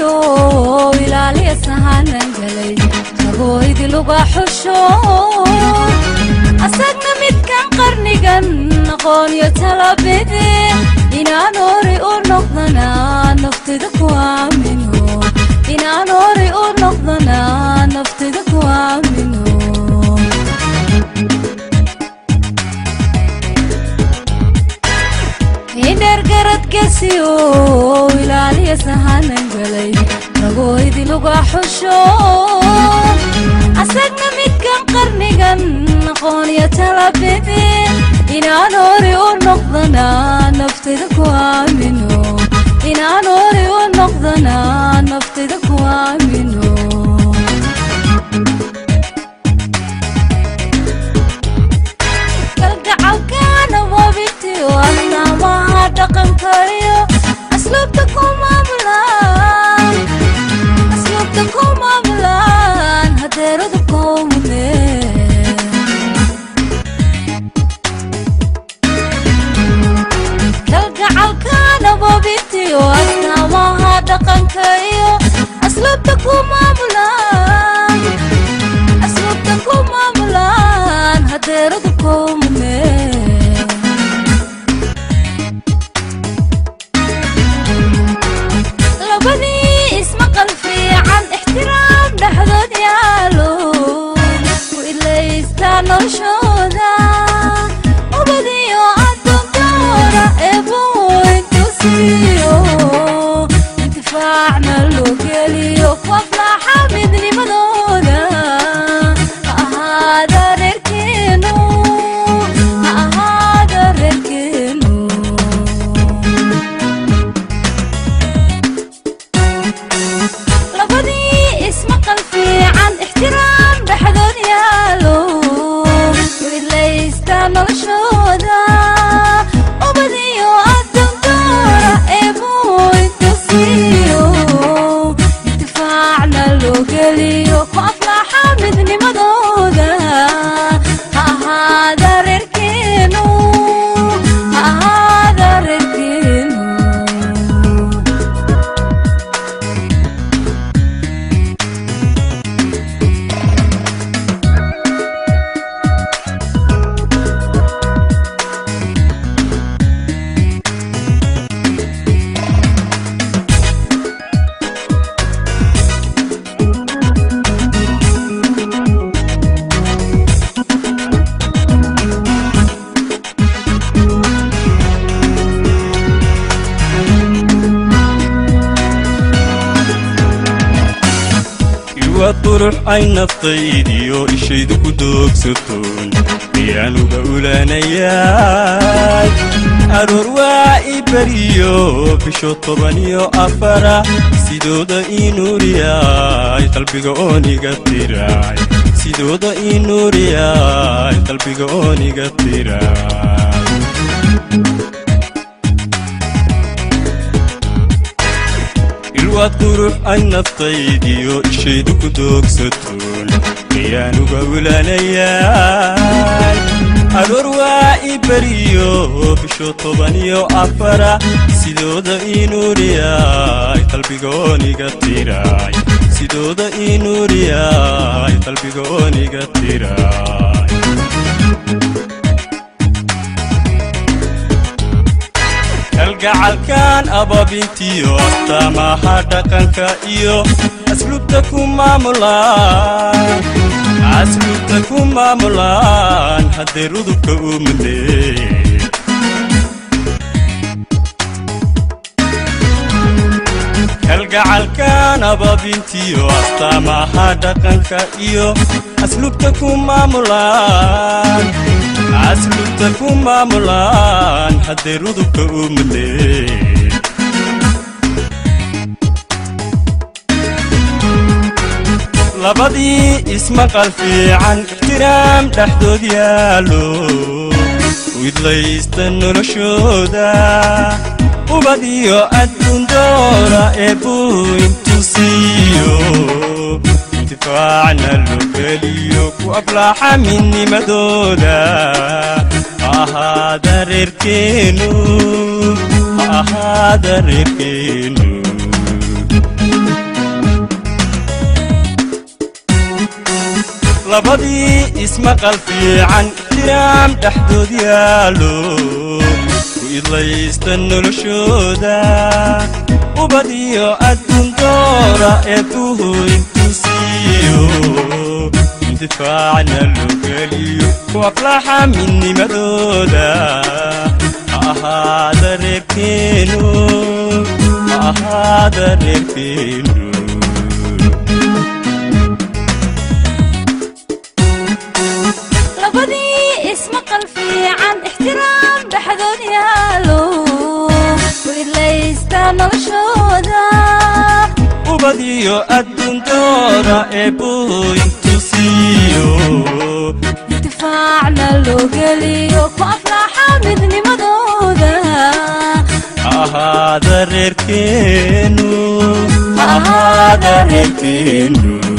gesiyo ilaaliya sahanan galay ragooydi luga xusho asagna midkan qarnigan aqoonyo talabide inaan hori u noqdana naftida ku aamino inaan hori u noqdana naftida ku aamino hindheer garad gesiyo ilaaliya sahanan galay ragooydi luga xusho asagna midkan qarnigan aqoonyo talabide inaan hori u noqdana naftida ku aamino inaan hori u noqdana naftida ku aamino kalgacalkaana wabitiyo astaamaha dhaqankayo asluubta ku maamulaan asluubta ku maamulaan hadeeradu kowmune kalgacalkaana wabitiyo astaamaha dhaqankayo asluubta ku maamulaan asluubta ku maamulaan hadeeradu kowmune labadii ismaqal fiican ixtiraam dhexdood yaalo ku ilaystaa noloshooda ubadiyo adoondoora eeboointusiyo intifaacna loo geliyo ku aflaaxa midnimadooda ha ahaada reerkeenu ha ahaada reerkeenu labadii ismaqal fiican ixtiraam dhexdood yaalo widlaystaa noloshooda ubadiyo adoondoora eeboointusiyo intifaacna loo geliyo ku aflaaxa midnimadooda ha ahaada reerkeenu ha ahaada reerkeenu iwaad qurux ay naftaydiyo ishaydu ku doogsatoon miyaanuga ulanayaay aroor waa i beriyo bisho toban iyo afara sidooda ii nuuriyaay qalbiga ooniga tiraay sidooda ii nuuriyaay qalbiga ooniga tiraay ilwaad qurux ay naftaydiyo ishaydu ku doogsatoon miyaanuga ulanayaay aroor waa i beriyo bisho toban iyo afara sidooda ii nuuriyaay qalbiga ooniga tiraay sidooda ii nuuriyaay qalbiga ooniga tiraay kalgacalkan ababintiyo astaamaha dhaqanka iyo asluubta ku maamulaan asluubta ku maamulaan haddee rudubka u mudee kalgacalkan ababintiyo astaamaha dhaqanka iyo asluubta ku maamulaan asluubta ku maamulaan haddee rudubka u mudee labadii ismaqal fiican ixtiraam dhexdood yaalo widlaysta noloshooda ubad iyo adduun doora ee buu intusiiyo intifaacna loo geliyo ku aflaaxa midnimadooda ha ahaada reerkeenu ha ahaada reerkeenu labadii ismaqal fiican ixtiraam dhexdood yaallo ku idlaysta noloshooda ubad iyo adduun doora ee buhu intuu siiyo intifaacna loo geliyo ku aflaxa midnimadooda ha ahaada reerkeenu ha ahaada reerkeenu labadii ismaqal fiican ixtiraam dhexdood yaalo ku idlaysta noloshooda ubad iyo adduuntooda ee buhu intuu siiyo intifaacna loo geliyo ku aflaxa midnimadooda ha ahaada reerkeenu ha ahaada reerkeenu